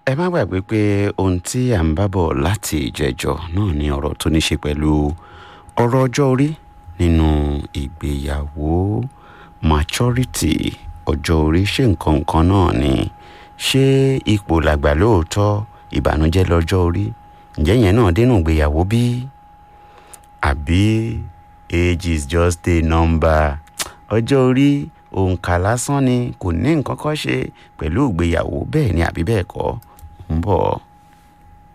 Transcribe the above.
ẹ má gbàgbé pé ohun tí à ń bá bọ̀ láti ìjẹjọ náà ni ọ̀rọ̀ tó ní ṣe pẹ̀lú ọ̀rọ̀ ọjọ́ orí nínú ìgbéyàwó maturity ọjọ́ orí ṣé nǹkan kan náà ni ṣé ipò làgbà lóòótọ́ ìbànújẹ́ lọ́jọ́ orí ǹjẹ́ yẹn náà dénú ìgbéyàwó bí àbí age is just a number ọjọ́ orí òǹkà lásán ni kò ní nǹkan kan ṣe pẹ̀lú ìgbéyàwó bẹ́ẹ̀ ni àbí bẹ́ẹ̀ kọ́ ń bọ̀.